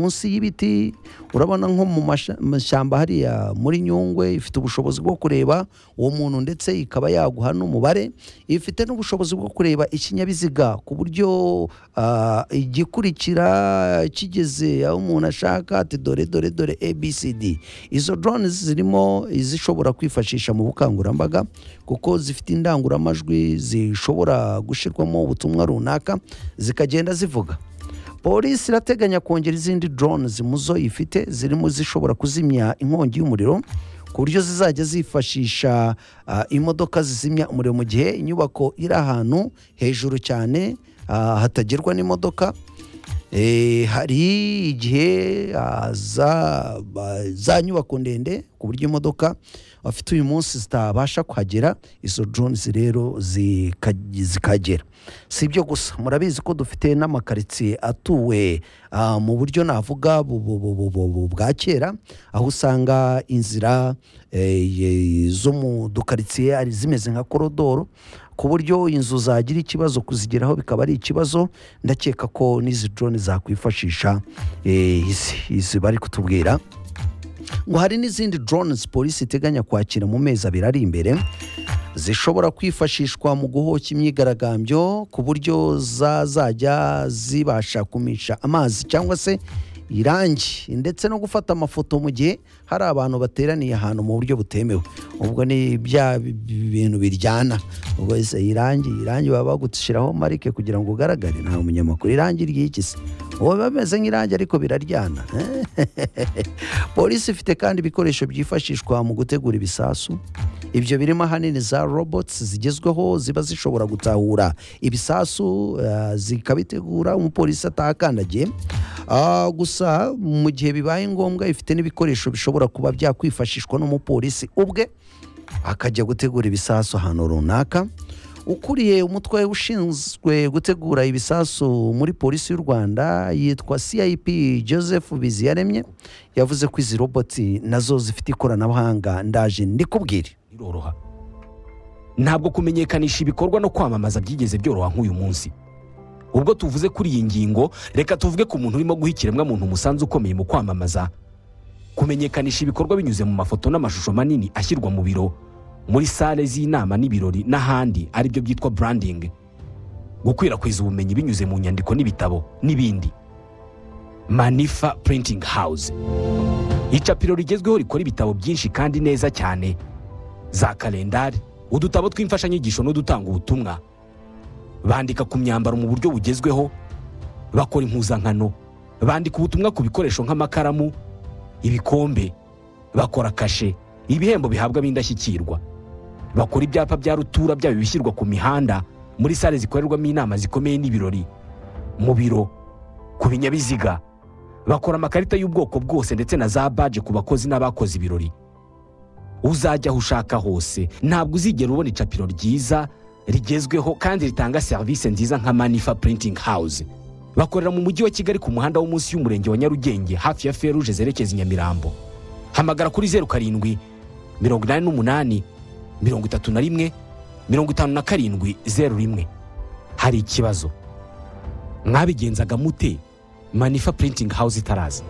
munsi y'ibiti urabona nko mu masha- mashyamba hariya muri nyungwe ifite ubushobozi bwo kureba uwo muntu ndetse ikaba yaguha n'umubare ifite n'ubushobozi bwo kureba ikinyabiziga ku buryo ah, igikurikira kigeze aho umuntu ashaka ati dore dore dore abcd izo drone zirimo izishobora kwifashisha mu bukangurambaga kuko zifite indangururamajwi zishobora gushyirwamo ubutumwa runaka zikagenda zivuga polisi irateganya kongera izindi drones mu zo ifite zirimo zishobora kuzimya inkongi y'umuriro ku buryo zizajya zifashisha ah, imodoka zizimya umuriro mu gihe inyubako iri ahantu hejuru cyane ah, hatagerwa n'imodoka Eh, hari igihe ah, za ba- za nyubako ndende ku buryo imodoka bafite uyu munsi zitabasha kuhagera izo drones rero zika- zikagera si ibyo gusa murabizi ko dufite n'amakaritsiye atuwe ah, mu buryo navuga bu- bu- bu- bu- bu- bu- bwa kera aho usanga inzira eh, ye- zo mu dukaritsiye ari zimeze nka korodoro ku buryo inzu zagira ikibazo kuzigeraho bikaba ari ikibazo ndakeka ko n'izi drone zakwifashisha eh, izi izi bari kutubwira ngo hari n'izindi drones polisi iteganya kwakira mu mezi abiri ari imbere zishobora kwifashishwa mu guhoca imyigaragambyo ku buryo zazajya zibasha kumisha amazi cyangwa se irangi ndetse no gufata amafoto mu gihe hari abantu bateraniye ahantu mu buryo butemewe ubwo ni bya bi- bi- bintu biryana ubwo ese irangi irangi baba bagushyiraho marike kugira ngo ugaragare nta munyamakuru irangi ry'iki se uwo biba bimeze nk'irangi ariko biraryana polisi ifite kandi ibikoresho byifashishwa mu gutegura ibisasu ibyo birimo ahanini za robots zigezweho ziba zishobora gutahura ibisasu eh, zikabitegura umupolisi atahakandagiye Ah, gusa mu gihe bibaye ngombwa ifite n'ibikoresho bishobora kuba byakwifashishwa n'umupolisi ubwe akajya gutegura ibisasu ahantu runaka ukuriye umutwe ushinzwe gutegura ibisasu muri polisi y'u rwanda yitwa cip joseph biziyaremye yavuze ko izi roboti nazo zifite ikoranabuhanga ndaje ndikubwire biroroha ntabwo kumenyekanisha ibikorwa no kwamamaza byigeze byoroha nk'uyu munsi ubwo tuvuze kuri iyi ngingo reka tuvuge ku muntu urimo guha ikiremwamuntu umusanzu ukomeye mu kwamamaza kumenyekanisha ibikorwa binyuze mu mafoto n'amashusho manini ashyirwa mu biro muri sale z'inama n'ibirori n'ahandi aribyo byitwa branding gukwirakwiza ubumenyi binyuze mu nyandiko n'ibitabo n'ibindi manifa printing house icapiro rigezweho rikora ibitabo byinshi kandi neza cyane za kalendari udutabo tw'imfashanyigisho n'udutanga ubutumwa bandika ku myambaro mu buryo bugezweho bakora impuzankano bandika ubutumwa ku bikoresho nk'amakaramu ibikombe bakora kashe ibihembo bihabwa b'indashyikirwa bakora ibyapa bya rutura byaba ibishyirwa ku mihanda muri sale zikorerwamo inama zikomeye n'ibirori mu biro ku binyabiziga bakora amakarita y'ubwoko bwose ndetse na za baje ku bakozi n'abakoze ibirori uzajya aho ushaka hose ntabwo uzigera ubona icapiro ryiza rigezweho kandi ritanga serivisi nziza nka manifa printing house bakorera mu mujyi wa kigali ku muhanda wo munsi y'umurenge wa nyarugenge hafi ya feruje zerekeza i nyamirambo hamagara kuri zeru karindwi mirongo inani n'umunani mirongo itatu na rimwe mirongo itanu na karindwi zeru rimwe hari ikibazo mwabigenzaga mute manifa printing house itaraza